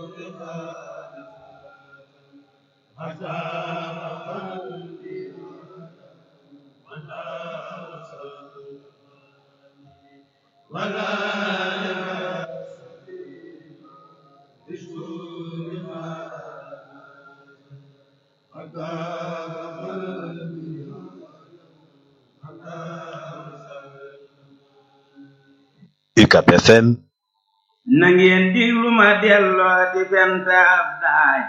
UCAB FM na ngeen diglu ma delloo di fenta ab daay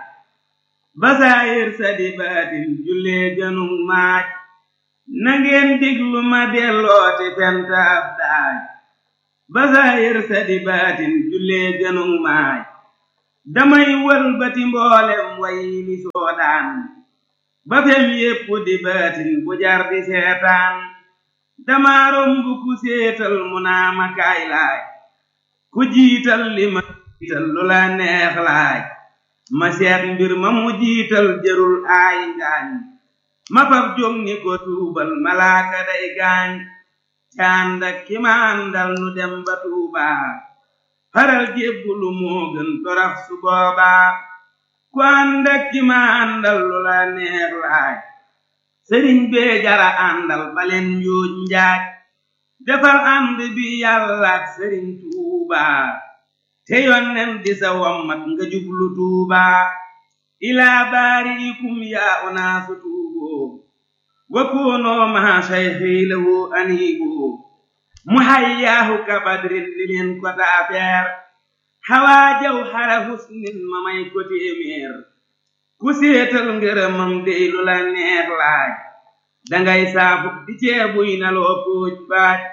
basaayir sa di baatin jullee jënug maaj na ngeen diglu ma delloo di fenta ab daay basaayir sa di baatin jullee jënug maaj damay wëlbati mboolem way li soodaan ba fem yépp di baatin bu jar di seetaan dama romb ku séetal mu naa ma kaay laaj ku jiital li ma jiital lu la neex laaj ma seet mbir ma mu jiital jërul aay ngaañ ma fab jóg ni ko tuubal malaaka day gaañ cànd ak ki ma àndal nu dem ba tuubaa faral jébbulu moo gën torax su boobaa ku ànd ak ki ma àndal lu la neex laaj sëriñ bee jara àndal baleen yuuj njaaj defal ànd bi yàlla ak sëriñ tuuba te yonnen di sa wommat nga jublu tuuba ilaa baariikum yaa unaasu tuuboo wa koonoo maa sayxi lahu aniiboo mu hayyaahu ka badrin li leen ko taafeer xawaa jaw xara husnin ma may ko téeméer ku séetal ngërëmam dey lu la neex laaj dangay saafu di ceebuy na loo póoj baaj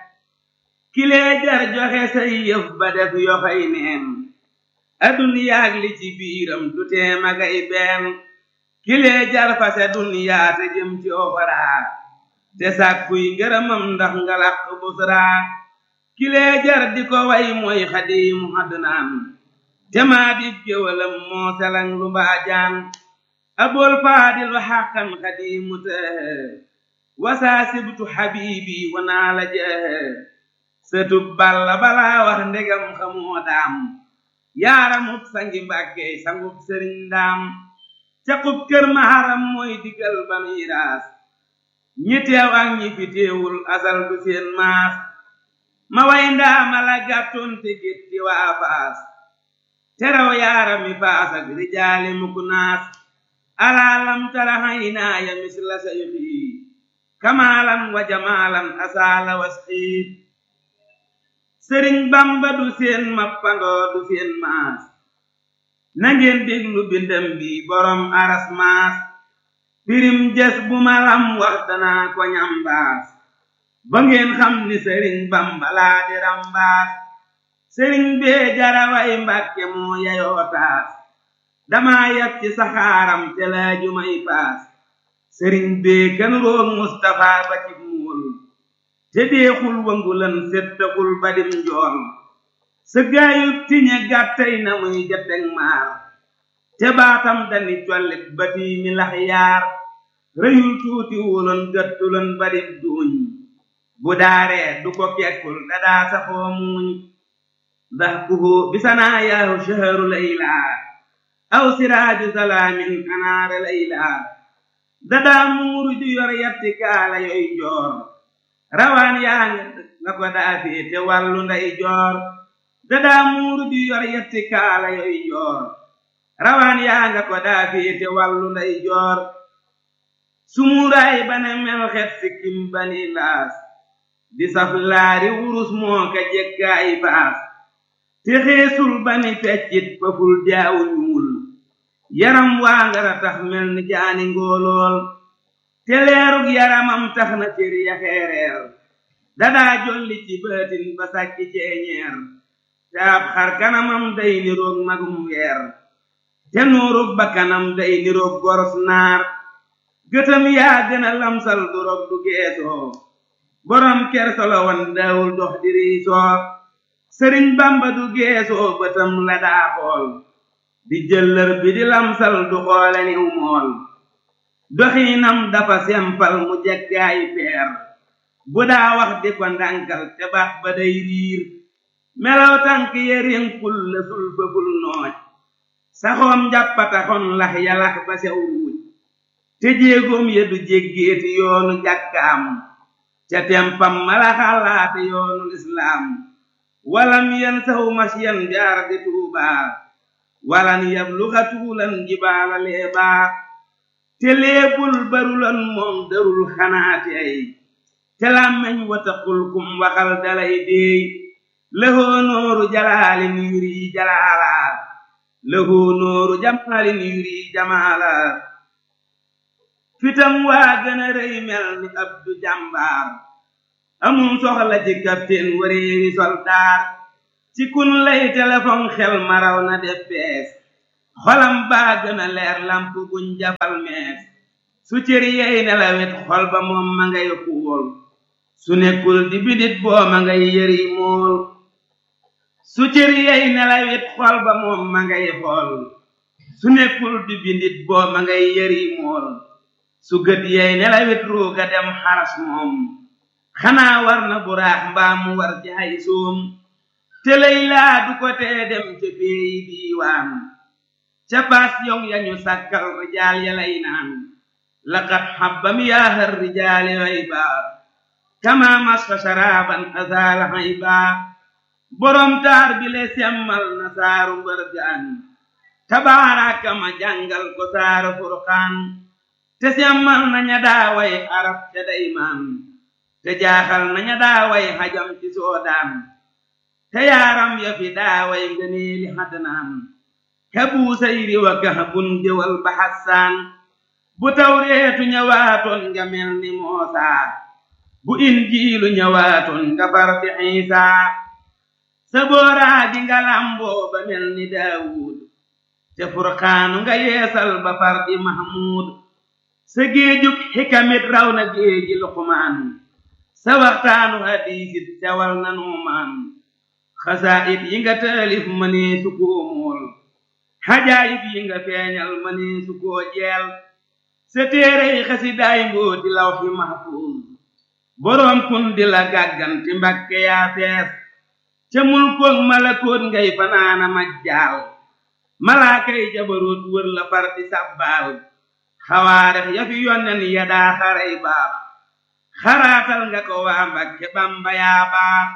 kilee jar joxe say yëf ba def yoxay neen aduniyaag li ci biiram du tee magay benn kilee jar fase duniyaa te jëm ci oxoraa te sàkkuy ngërëmam ndax nga làq busraa kilee jar di ko way mooy xadiimu adnaan te maa di géwalam moo selang lu mbaajaan abul faadilu xaqan xadiimu tëhë wasaa sibtu xabiibi wanaa la jëhë sëtub balla balaa wax ndegam xamoo daam yaaramub sangi mbàkkey sangub sëriñ daam caqub kër maharam mooy digal ba miiraas ñi teew ak ñi fi teewul asal du seen maas ma way ndaama la gàttoon te gétti waa faas teraw yaarami faas ak rijaali muku naas alaalam tara haynaaya misla sayxi kamaalan wa jamaalan asaala wasxiit sëriñ bamba du seen mappandoo du seen maas nangeen déglu bindam bi borom aras maas pirim jes bu ma lam wax danaa ko ñambaas ba ngeen xam ni sëriñ bamba laa di rambaas sëriñ bee jaraway mbàkke moo yayoo taas damaa yab ci saxaaram te laaju may paas sëriñ bee gën roog mustafa ba ci muul te deexul wangulan settaxul badim njool sa gaayub tiñe gàttay na muy jateg maar te baatam dani collit bati mi lax yaar rëyul tuuti wuloon gëttuloon badib duuñ bu daaree du ko kekkul dadaa saxoo muuñ ndax kuhu bisanaa yaahu shaharu laylaa aw siraaju salaamin kanaara laylaa dadaa muuru ju yor yatti kaala yoy joor rawaan yaa nga ko daafee te wàllu nday joor dadaa muuru ju yor yatti kaala yoy joor rawaan yaa nga ko daafee te wàllu nday joor sumuuraay bane mel xet sikkim bani laas di saf laari wurus moo ka jekkaay baas te xeesul bani feccit faful jaawu ñuul yaram waa ngara tax mel ni jaani ngóolool te leerug yaramam tax na cër ya xeereer dadaa jolli ci baatin ba sàkki ceeñeer te ab xar kanamam day niroog magum weer te nuurug bakkanam day niroog goros naar gëtam yaa gën a lamsal du rog du geesoo borom kersolo wan daawul dox di riisoo sëriñ bamba du geesoo bëtam la daa xool di jëllër bi di lamsal du xoole niw mool doxiinam dafa sempal mu jeggaay peer bu daa wax di ko ndànkal te baat ba day riir melaw tànk ya rénkul la sul fëful nooj saxoom njàppataxon lax yalax ba sew ruuj te jéegoom ya du jéggeeti yoonu jàkkaam ca tempam mala xalaate yoonu lislaam walam yen saw masyan jaar di tuubaa walan yabluxa tuulan jibaala leebaa te leebul barulan moom darul xanaate ay te làmmeñ wataqul kum waxal dalay déey lëhoo nooru jalaalin yuri jalaala lëhoo nooru jamaalin yuri jamaala fitam waa gën a rëy mel ni abdu jàmbaar amum soxla ci kapteen wareewi soldaar ci kun lay telefon xel maraw na def bees xolam baa gën a leer lamp buñ jafal mees su cër yey nelawet xol ba moom ma ngay xuul su nekkul di bidit boo ma ngay yëri mool su cër yey nelawet xol ba moom ma ngay xool su nekkul di bindit boo ma ngay yëri mool su gët yey nelawet ruuga dem xaras moom xanaa war na buraax mbaa mu war jaay soom te lay laa du ko tee dem ca peeyi diiwaan ca baas yong yañu sàkkal rijaal ya lay naan laqad xabbam yaahar rijaali rayba kama masfa sharaaban azaala hayba borom taar bi le semmal na saaru mbërgaan tabaaraka ma jàngal ko saaru furqaan te semmal na ña daaway arab ca daymaan te jaaxal na ña daaway xajam ci soodaan te yaaram ya fi daaway ngëneeli xadnaan ka buusayri wa kahbun jëwal ba xassaan bu tawreetu ñëwaatoon nga mel ni moosaa bu injiilu ñëwaatoon nga far di xiisaa sa booraa ji nga lamboo ba mel ni daawuud te furqaanu nga yeesal ba far di mahmuud sa géejug xikamit raw na géeji luqmaan sa waxtaanu hadiisit cawal na nuumaan xasaayit yi nga taalif mënee su koo mool xajaayib yi nga feeñal mënee su koo jeel sa téerey xasidaay mbooti lawxi mahfuuz boroom kun di la gàgganti mbakke yaa fees ca mulkoog malakoot ngay fanaana majjaal malaakay jabaroot wër la far di sàbbaal xawaarex ya fi yonnen ya daa xaray baax xaraatal nga ko waa mbakke bamba yaa baax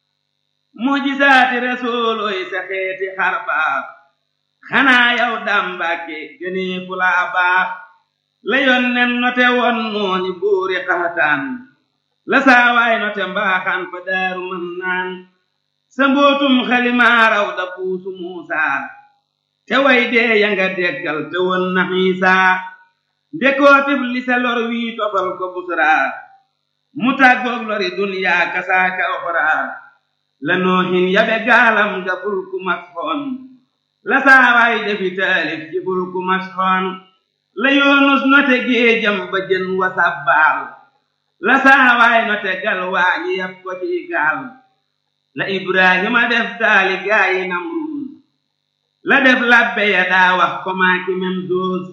mujisaati resoolooy sa xeeti xar baax xanaa yow daam mbàkke gënee fu laa baax la yonnen note won nooni buuri xaxataan la saawaay note mbaaxaan fa daaru mën naan sa mbootum xalimaaraw da puusu muusaa te way dee ya nga deggal te won na xiisaa ndekootif li sa lor wii tofal ko busraa mu tàggoog lori duniyaa kasaaka oxraa la noohin yabe gaalam ga fulku masxoon la saawaay defi taalif ci fulku masxoon la yoonus note géejam ba jën wa sàbbaal la saawaay note gal waañi yab ko ci gaal la ibrahima def taali gaayi namruus la def labbe ya daa wax ko maaki mem doos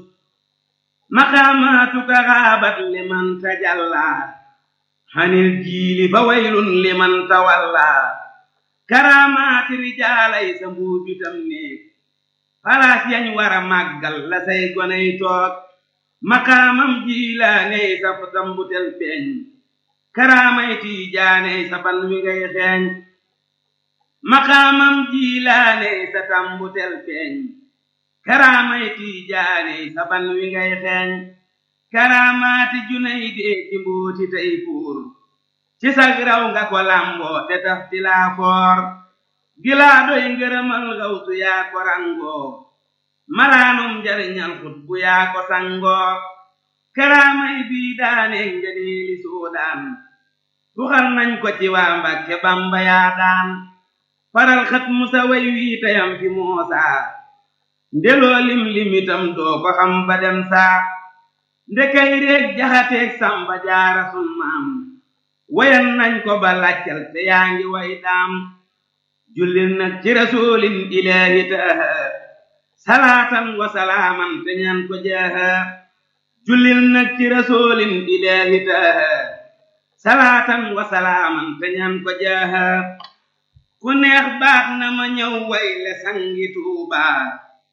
maqaamaatuka xaabat liman tajallaa xanil jiili fa waylun liman tawallaa karaamaati rijaalay sa mbuubitam néeg palaas yañ wara màggal la say goney toog maqaamam jiilaaney sa tambutel feeñ karaamay tiijaaney sa ban wi ngay xeeñ maqaamam jiilaaney sa tambutel feeñ karaamay tiijaaney sa ban wi ngay xeeñ karaamaati junay dee ci mbooti tey fuur ci sag raw nga ko lamboo te taf ti laa foor gilaa doy ngërëmal gawtu yaa ko rangoo malaanum njariñal xut bu yaa ko sangoo karaamay bii daane ngëneeli soodaan tuxal nañ ko ci waa Mbàkke Bamba yaa daan faral xat musa way wii tayam fi moosaa ndeloo lim limitam doo ko xam ba dem saa ndekay réeg jaxateeg samba jaara sun maam wayan nañ ko ba laccal te yaa ngi way daam jullil nag ci rasulin ilaahi taaha salaatan wa salaaman te ñaan ko jaaha jullil nag ci rasulin ilaahi taaha salaatan wa salaaman te ñaan ko jaaha ku neex baax na ma ñëw way le sangi tuubaa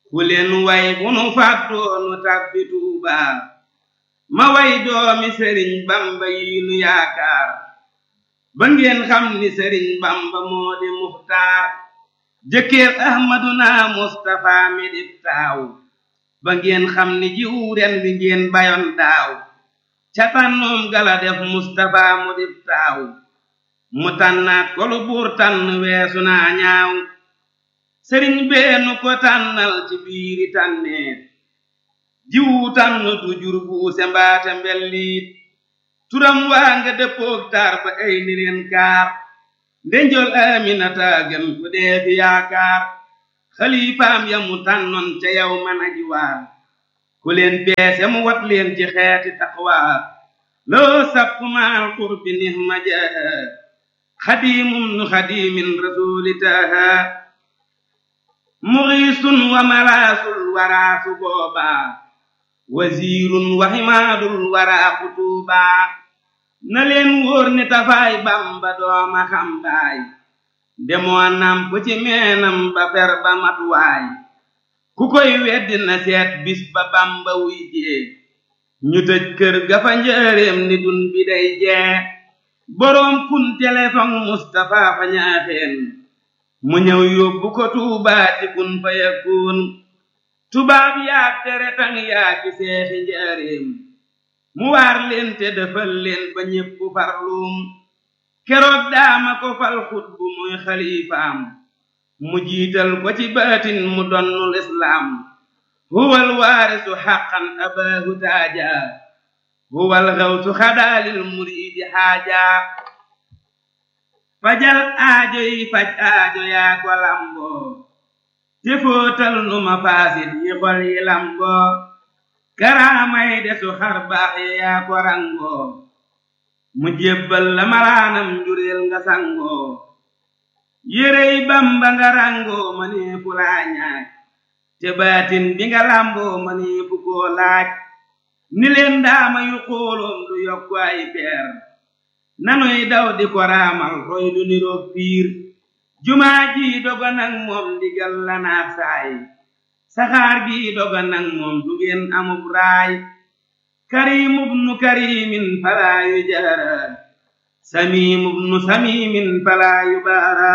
ku leen way bu nu fàttoonu tàbbi Tuuba ma way doomi sëriñ bamba yi nu yaakaar ba ngeen xam ni sëriñ bamba moo di muxtaar jëkkër ahmaduna mustafa mi di taaw ba ngeen xam ni jiwu ren bi ngeen bayoon daaw ca tànnoom gala def mustafa mu di taaw mu tànnaat ko lu buur tànn weesu naa ñaaw sëriñ beenu ko tànnal ci biiri tànneet jiwu tànn du jur buuse mbaate mbelliit turam waa nga dëppoog taar ba ay ni leen kaar ndenjol aminata gën ku dee fi yaakaar xalifaam ya mu tànnoon ca yow man aji waar ku leen peese mu wat leen ci xeeti taqwa loo sapp maal qurbi nihma jaha xadimum nu xadimin rasuli taha muxiisun wa malaasul waraasu boobaa wasiirun wa ximaadul waraa kutuubaa na leen wóor ni tafaay bamba dooma xambaay demoo namp ci meenam ba fer ba matuwaay ku koy weddi na seet bis ba bamba wuy jee ñu tëj kër ga fa njëreem ni dun bi day jee boroom kun téléphone Mustapha fa ñaaxeen mu ñëw yóbbu ko tuubaa ci kun fa yakun tubaab yaa tere tang yaa ci seexi njaareem mu waar leen te defal leen ba ñépp farluum keroog daama ko fal xutbu muy xalifaam mu jiital ko ci baatin mu donnul islaam huwal waarisu xaqan abaahu taaja huwal xawsu xadaalil muriidi xaaja fajal aajo yi faj aajo yaa ko lamboo te fóotal nu ma faasit yi xol yi lamboo karaamay desu xar baax yi yaa ko rangoo mu jébbal la malaanam njureel nga sangoo yérey bamba nga rangoo ma nee fu laa ñaaj te baatin bi nga lamboo ma nee fu koo laaj ni leen daama yu xooloom du yokku ay peer nanuy daw di ko raamal roy du niroog piir jumaa ji doga nag moom ndigal la naax saay saxaar gi doga nag moom du ngeen amub raay karimub nu karimin falaa yu jaara samimub nu samimin falaa yu baara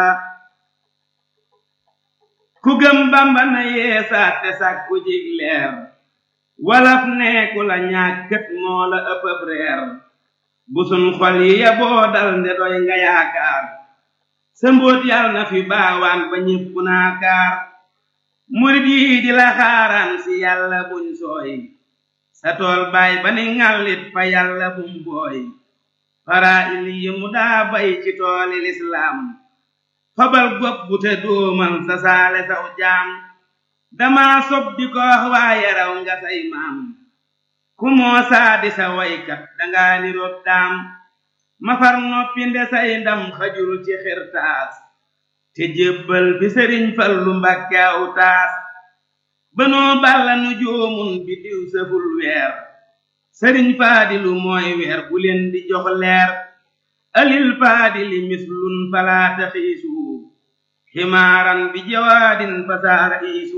ku gëm bamba na yeesaat te sàkku jig leer walaf neeku la ñàkkat moo la ëppëb reer busun xol yi ya boo dal nde doy nga yaakaar sa mbóot yal na fi baawaan ba ñépp naakaar murit yi di la xaaraan si yàlla buñ sooy sa tool baay ba ni ŋàllit fa yàlla bum booy fara il yi mu daa bay ci tooli lislaam fabal gopp bu te dóomal sa saale saw jaam dama sob di ko wax waaye raw nga say maam ku moo saadi sa waykat danga ni rob daam ma far noppi nde say ndam xajul ci xirtaas te jébbal fi sëriñ fallu mbàkke aw taas banoo balla nu joomun bi diw sëful weer sëriñ faadilu mooy weer bu leen di jox leer alil faadili mislun falaata xiisu ximaaran bi jawaadin fasaara iisu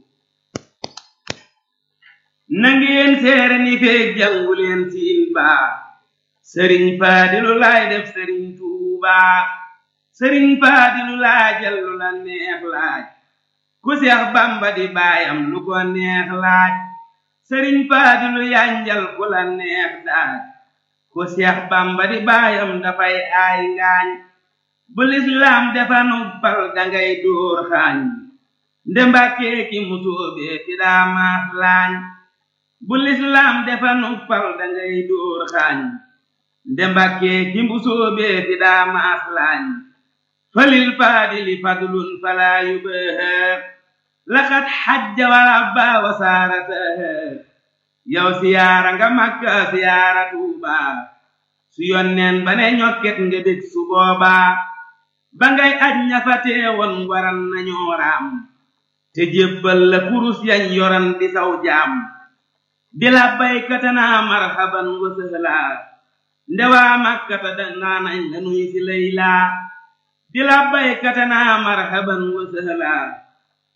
nangeen seere ni feeg jàngu leen siin baa sëriñ faadilu laay def sëriñ tuubaa sëriñ faadilu laajal lu la neex laaj ku seex bamba di baayam lu ko neex laaj sëriñ faadilu yanjal ku la neex daaj ku seex bamba di baayam dafay aay ngaañ bu lislaam defa nubbal dangay dóor xaañ nde mbàkkee ki musóobee fi daa maas laañ bu lislaam defa nubbal dangay dóor xaañ nde mbàkkee ki musóobee fi daa maas laañ falil faadili fadlun falaa yubaha laqad xajja wa rabba wa saarataha yow siyaara nga makka siyaara tuuba su yonneen ba ne ñokket nga bég su boobaa ba ngay aj ña fa teewoon waral nañoo raam te jébbal la kurus yañ yoran di saw jaam di la baykata naa marhaban wa sëhlaa ndewaa makkata danaa nañ la nuy si laylaa di la baykata naa marhaban wa sëhlaa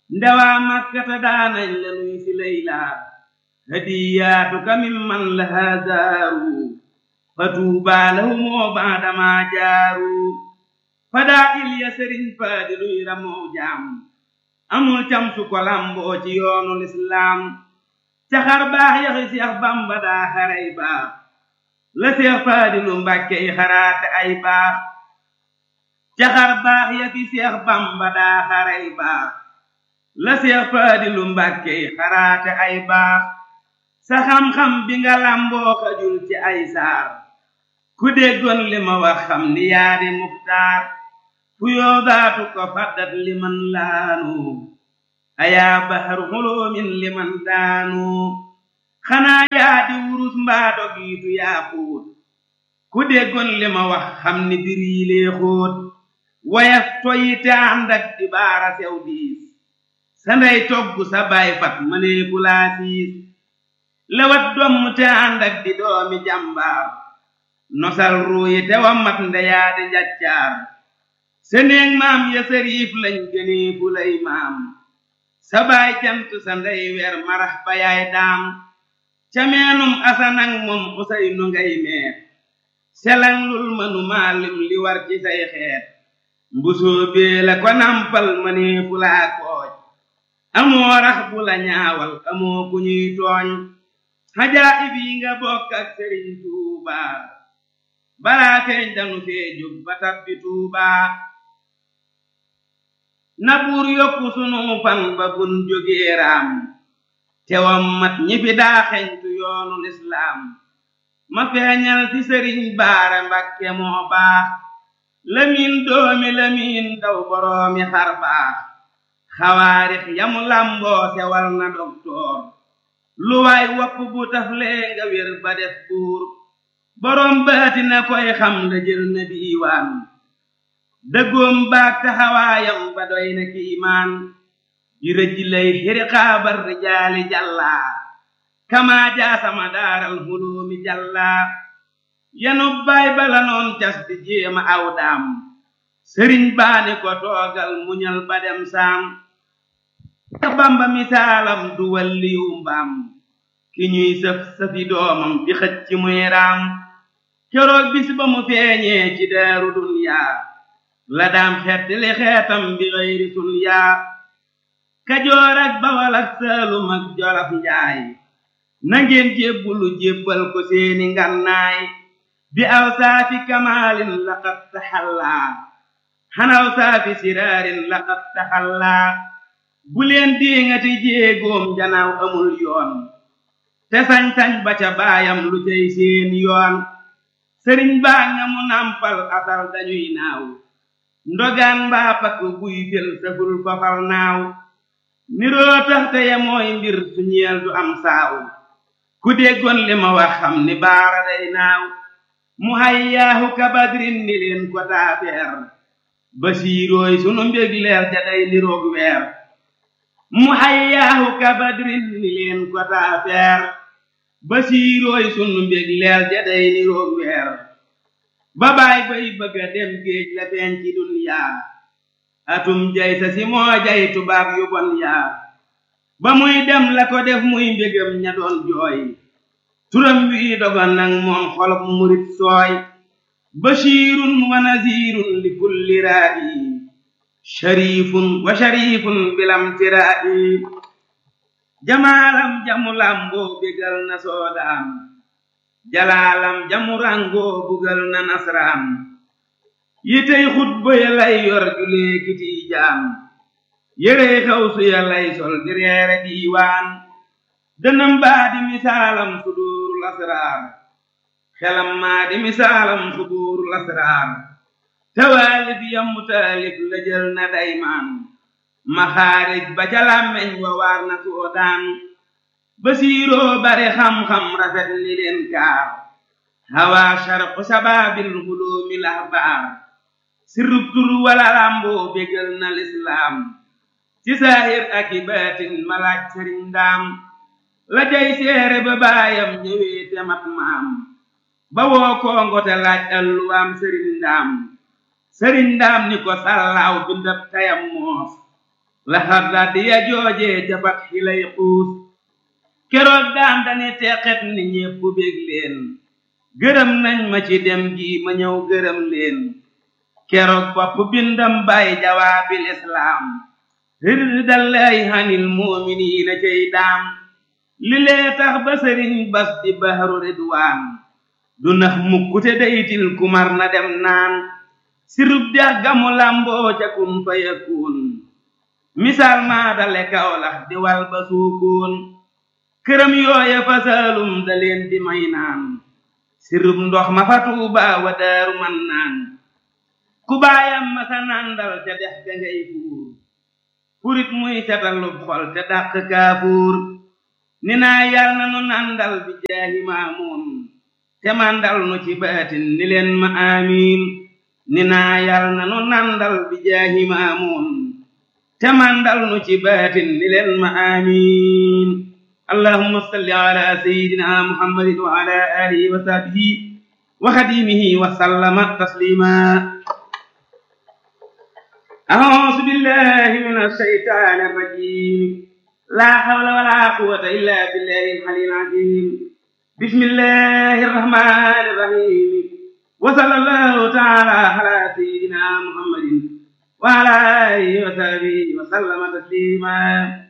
ndewaa makkata daanañ la nuy si laylaa hadiyaatuka mimman lahaa zaaru fa tuubaa lahumoo baadamaa jaaru fadaa ilya sëriñ faadi luy ramoo jaam amul cam su ko lamboo ci yoonu lislaam caxar baax yaxi seex bamba daa xaray baax la seex faadi lu mbàkke i xaraate ay baax caxar baax yaxi seex bamba daa xaray baax la seex faadi lu mbàkke i xaraate ay baax sa xam-xam bi nga lamboo xajul ci ay saar ku déggoon li ma wax xam ni yaa di muxtaar fu yoogaatu ko faddat liman laanu ayaa bahru xuloomin liman daanu xanaa yaa di wurus mbaa dogiitu yaa xuut ku déggoon li ma wax xam ni bir yi lee xóot wayaf toyi te ànd ak di baara sew diis sa ndey togg sa baay fat mënee fu laa siis lewat domm te ànd ak di doomi jàmbaar nosal ruuyi te wa mat ndeyaa di njaccaar seneeg maam ya sariif lañ gënee fu lay maam sa baay jant sa ndey weer marax ba yaay daam ca meenum asanang moom usay nu ngay meer selang lul mënu maalim li war ci say xeet mbusoo bee la ko nampal mënee fu laa kooj amoo rax bu la ñaawal amoo ku ñuy tooñ xajaayib yi nga bokk ak sëriñ tuubaa balaa feeñ danu fee jóg ba tabbi tuubaa na buur yokku sunu fan ba bun jógee raam tewam mat ñi fi daa xeñtu yoonu lislaam ma feeñal ci sëriñ baara mbakke moo baax lamiin doomi lamiin daw boroomi xar baax xawaarix yamu lamboo sewal na doktoor lu waay wopp bu taflee nga wér ba def buur boroom baati na koy xam la jël na diiwaan dëggoom baag taxawaayam ba doy na kiimaan di rëj lay xiriqaabar rijaali jàllaa kamaa jaasama daaral huloomi jàllaa yanu baay bala noon cas di jéema aw daam sëriñ baani ko toogal muñal ba dem saam ka bamba misaalam du walliyu mbaam ki ñuy sëf sëfi doomam di xëcc ci muy raam keroog bis ba mu feeñee ci daaru dunyaa la daam xeet li xeetam bi xëyri sunyaa kajoor ak bawal ak saalum ak jolof njaay nangeen jébbulu jébbal ko seeni ngannaay bi aw saafi kamaalin laqad taxallaa xanaw saafi siraarin laqad taxallaa bu leen diŋati jéegoom janaaw amul yoon te sañ-sañ ba ca baayam lu cay seen yoon sëriñ baa nga mu nampal asal dañuy naaw ndogaan mbaa pakk buy fel saful fafal naaw niroo tax te ya mooy mbir su ñeel du am saaw ku déggoon li ma wax xam ni baara day naaw mu hayyaahu kabadrin ni leen ko taafeer basiirooy sunu mbég leer ja day niroog weer mu hayyaahu kabadrin ni leen ko taafeer basiirooy sunu mbég leer ja day niroog weer ba baay bay bëgga dem géej la feeñ ci dunyaa atum jay sa si moo jay tubaab yu bon yaa ba muy dem la ko def muy mbégam ña doon jooy turam wi dogon nag moom xolob murit sooy bashirun wa nazirun li kulli raa'i sharifun wa sharifun bilam tiraa'i jamaalam jamu lamboo bégal na soodaan jalaalam jamu rangoo bugal na nasraan yitey xutba ya lay yor julee kiti jaam yérey xawsu ya lay sol di reere diiwaan dënam baa di misaalam suduurul asraar xelam maa di misaalam suduurul asraar tawaalif yammu taalif la jël na daymaan maxaarij ba ca làmmeñ wa waar na soodaan basiiroo bare xam-xam rafet ni leen kaar hawaa sharqu sabaabil huloomi lahbaar sirrub tur wala làmboo bégal na lislaam ci saahir ak i baatin malaaj sëriñ ndaam la jay seere ba baayam ñëwee te mat maam ba woo koongo te laaj alluwaam sëriñ ndaam sëriñ ndaam ni ko sàllaaw bindab tayam moos la xardaat ya joojee ca fat xi lay xuus keroog daan dani teqet ni ñépp bég leen gërëm nañ ma ci dem gi ma ñëw gërëm leen keroog bopp bindam bay jawaabil islaam rirdallaahi hanil muuminiina cey daam li lee tax ba sëriñ bas di bahru ridwaan du nax mukkute daytil kumar na dem naan sirub dex gamu lamboo ca kun fa yakun misaal maa dale kawlax di wal ba suukoon këram yooya fa saalum da leen di may naan sirub ndox ma fa tuuba wa daaru man naan ku baayam ma sa nandal ca dex ga ngay fuur purit muy catalub xol te dàq kaafuur ni naa yal na nu nandal bi jaahi maamuun te mandal nu ci baatin ni leen ma amiin ni naa yal na nu nandal bi jaahi maamuun te mandal nu ci baatin ni leen ma amiin allahumma salli ala sayyidina muhammadin wa ala alihi wa sahbihi wa xadimihi wa sallama taslima أعوذ بالله من الشيطان الرجيم لا حول ولا قوة إلا بالله العلي العظيم بسم الله الرحمن الرحيم وصلى الله تعالى على سيدنا محمد وعلى آله وصحبه وسلم تسليما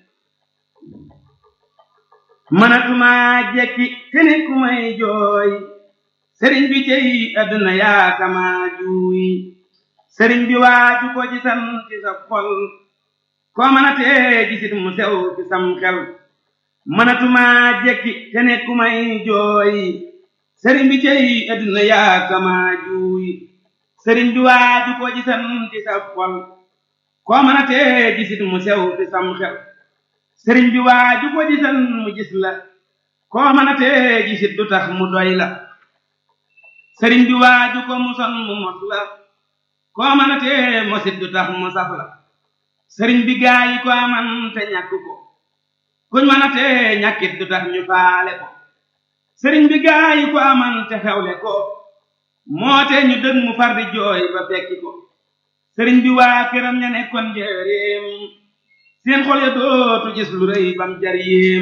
manatuma jekki kene ku may jooy sëriñ bi jëy adduna yaa kama juuy sëriñ bi waaju ko gisan ci sa xol koo mën a tee gisit mu sew ci sam xel mënatuma jekki te ne ku may jooy sëriñ bi cey adduna yaa kama juuy sëriñ bi waaju ko gisan ci sa xol koo mën a tee gisit mu sew ci sam xel sëriñ bi waaju ko gisan mu gis la koo mën a tee gisit du tax mu doy la sëriñ bi waaju ko muson mu mos la koo mën a tee mosit du tax mu saf la sëriñ bi gaa yi ko aman te ñàkk ko kuñ mën a tee ñàkkit du tax ñu faale ko sëriñ bi gaa yi ko aman te xewle ko moo te ñu dëg mu far di jooy ba fekki ko sëriñ bi waa këram ña nekkoon njëreem seen xol ya dootu gis lu rëy bam jar yéem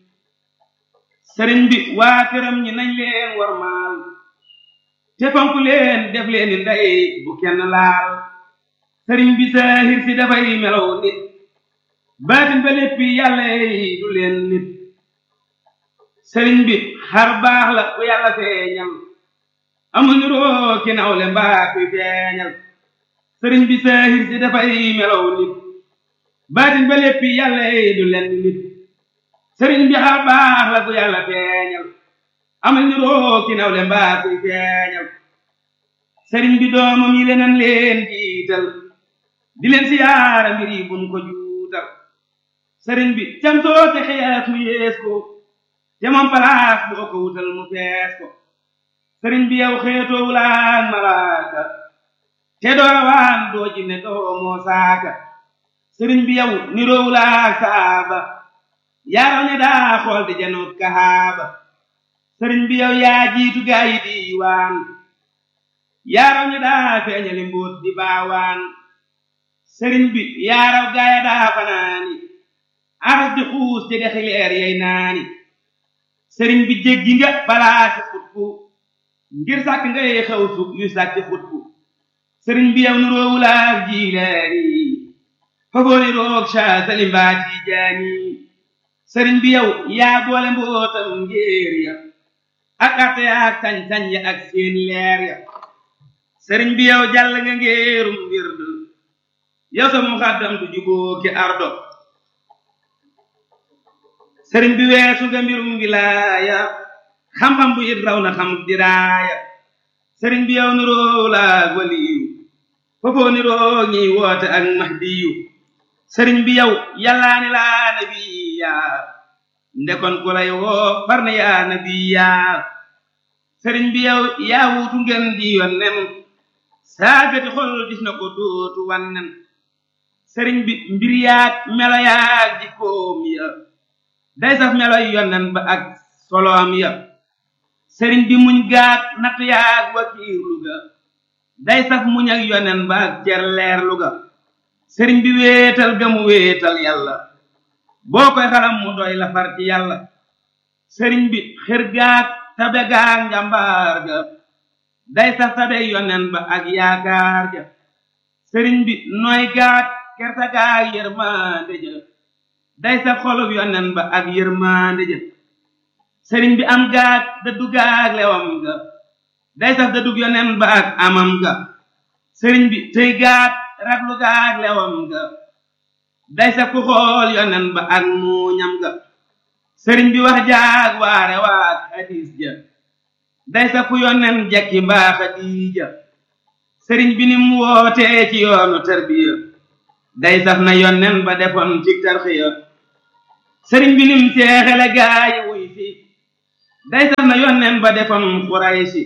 sëriñ bi waa këram ñi nañ leen war maal te fonk leen def leen ni ndey bu kenn laal sëriñ bi saahir si dafay melaw nit baatin ba léppi yàlla yi du leen nit sëriñ bi xar baax la ku yàlla feeñal amuñu roo ki nawle mbaa kuy feeñal sëriñ bi saahir si dafay melaw nit baatin ba léppi yàlla yi du leen nit sëriñ bi xar baax la ku yàlla feeñal amuñu roo ki nawle mbaa kuy feeñal sëriñ bi doomam yi leneen leen jiital di leen siyaara mbir yi buñ ko juutal sëriñ bi cam soote xees mu yees ko te moom palaas boo ko wutal mu fees ko sëriñ bi yow xeetoo wulaan malaaka te doowaan doo jinne doo moo saaka sëriñ bi yow niroo wulaak saaba yaaraw ne daa xool di janoot kahaaba sëriñ bi yow yaa jiitu gaa yi diiwaan yaaraw ñu daa feeñali mbóot di baawaan sëriñ bi yaaraw gaaya daa fanaani aras di xuus ci dexi leer yey naani sëriñ bi jéggi nga balaa ci xutbu ngir sàkk ngay xew sug yu sàkk xutbu sëriñ bi yow nu roowulaak jiilaani fagooni roog saa salimbaat yi jaani sëriñ bi yow yaa boole mbootam ngéer ya ak arte ak sañ-sañ ya ak seen leer ya sëriñ bi yow jàll nga ngéerum wird yow sa muxaddam du juboo ki ardo sëriñ bi weesu nga mbirum wilaaya xam-xam bu it raw na xam diraaya sëriñ bi yow niroo laag waliyu foofoo niroo ñiy woote ak mahdiyu sëriñ bi yow yàllaani laa nabiya ndekon ku lay woo far na yaa nabiya sëriñ bi yow yaa wuutu ngeen di yonnen saagati xol gis na ko dootu wannen sëriñ bi mbir yaag melo yaag jikkoom ya day saf meloy yonnen ba ak soloom ya sëriñ bi muñ gaag natt yaag wakiirlu ga day saf muñ ak yonnen ba ak cer leerlu ga sëriñ bi wéetal ga mu wéetal yàlla boo koy xalam mu doy la far ci yàlla sëriñ bi xër gaag tabe gaag njàmbaar ga day sax tabe yonen ba ak yaakaar ja sëriñ bi nooy gaag kerta gaag yërmande ja day sax xolub yonen ba ak yërmande ja sëriñ bi am gaag dëddu gaag lewam ga day sax dëddug yonen ba ak amam ga sëriñ bi tëy gaag raglu gaag lewam ga day sax ku xool yonen ba ak muuñam ga sëriñ bi wax jaag waare waag hadis ja day sax ku yonen jekki mbaa xadiija sëriñ bi nim wootee ci yoonu tarbiya day sax na yonen ba defoon ci tarxiya sëriñ bi nim seexele gaayi wuy fi day sax na yonen ba defoon xuraysi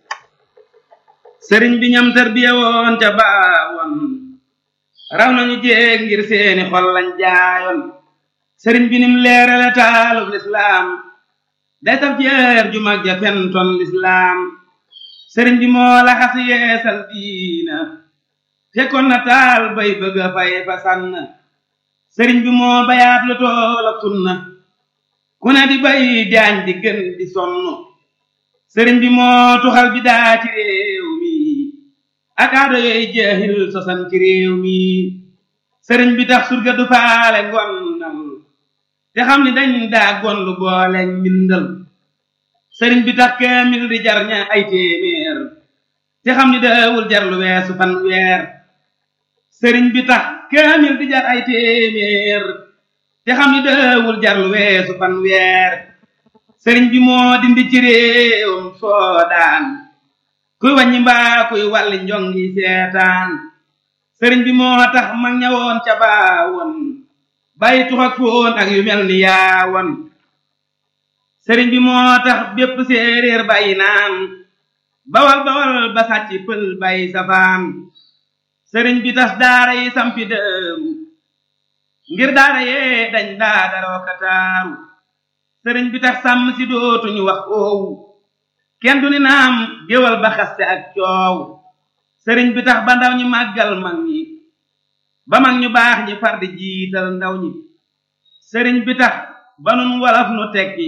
sëriñ bi ñam tarbiya woon ca baawoon raw nañu jéeg ngir seeni xol lañ jaayoon sëriñ bi nim leerale taalub lislaam day saf jeer ju mag ja fentoon lislaam sëriñ bi moo la xas yeesal diina fekkoon na taal bay bëgg a fay fa sànn sëriñ bi moo bayaat lu tool ak sunna ku ne di bay jaañ di gën di sonn sëriñ bi moo tuxal bi daa ci réew mi ak aado yooyu jeexil sosan ci réew mi sëriñ bi tax surga du faale ngonnal te xam ni dañ daa gonlu boole mbindal sëriñ bi tax kaamil di jar ña ay téeméer te xam ni daawul jar lu weesu fan weer sëriñ bi tax kaamil di jar ay téeméer te xam ni daawul jar lu weesu fan weer sëriñ bi moo dindi ci réewam soodaan kuy wàññi mbaa kuy wàlli njongi seetaan sëriñ bi moo tax mag ñawoon ca baawoon bàyyi tux ak foon ak yu mel ni yaawoon sëriñ bi moo tax bépp séeréer bàyyi naan bawal bawal ba sàcc pël bàyyi safaan sëriñ bi tas daara yi sampi dëewu ngir daara yee dañ daa daroo kataaru sëriñ bi tax sàmm si dootuñu wax oowu kenn du ni naam géwal ba xaste ak coow sëriñ bi tax ba ndaw ñi màggal mag ñi ba mag ñu baax ñi far di jiital ndaw ñi sëriñ bi tax ba nun walaf nu tekki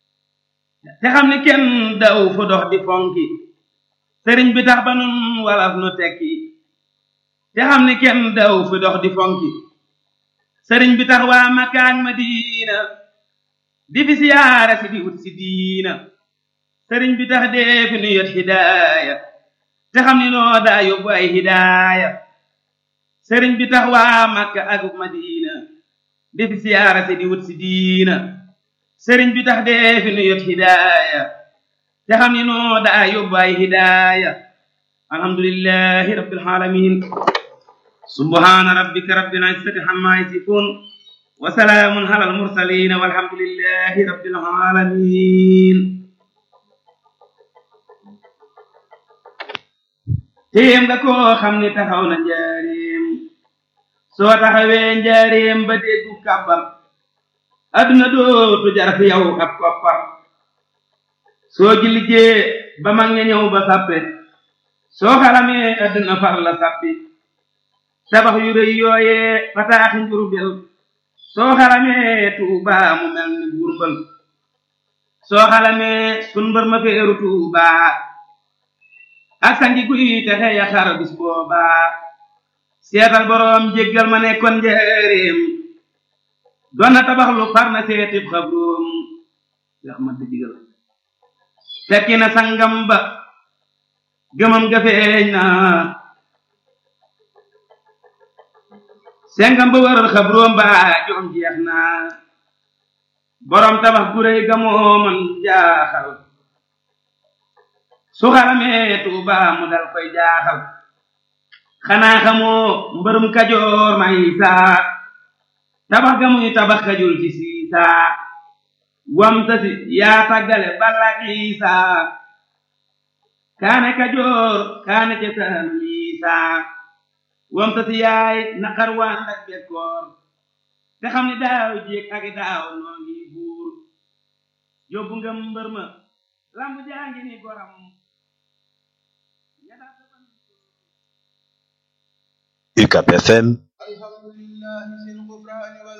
te xam ni kenn daw fu dox di fonki sëriñ bi tax ba nun walaf nu tekki te xam ni kenn daw fu dox di fonki sëriñ bi tax waa Makka ak Madina di fi siyaara si di wut si diina sëriñ bi tax dee fi nu yot hidaaya te xam ni noo daa yóbbu ay hidaaya sëriñ bi tax waa Makka ak Madina di fi siyaara si di wut si diina sëriñ bi tax dee fi nu yot hidaaya te xam ni noo daa yóbbu ay hidaaya alhamdulillahi rabbil alamin subhana rabbika rabbil izzati amma yasifun wa salaamun ala al mursalin walhamdulillahi rabbil alamin téem nga koo xam ni taxaw na njaareem soo taxawee njaareem ba déggu kàbbam adduna dootu jar fi yow ab koppar soo jilijee ba mag ña ñëw ba sàppe soo xalamee adduna far la sàppi tabax yu rëy yooyee fataaxi njurbel soo xalamee tuubaa mu mel ni burbal soo xalamee sun mbër ma feeru tuubaa ak sangi guy texe ya xar bis boobaa seetal boroom jéggal ma nekkoon njëreem doon na tabax lu far na seetib xabroom yax ma digal fekki na sangam ba gëmam ga feeñ na sengam ba wër xabroom ba joom jeex na boroom tabax gu réy ga moo man jaaxal su xaramee tuuba mu dal koy jaaxal xanaa xamoo mbërum kajoor may saa tabax ga muy tabax kajul ci siisaa wam tasi yaa tàggale balak isaa kaane kajoor kaane ca saan isaa wam tasi yaay naqar waan ak bekkoor te xam ni daaw jéeg ak daaw noo ngi buur yóbbu nga mbër ma lamb jaangi ni goram UCAP FM الحمد لله ذي الغفران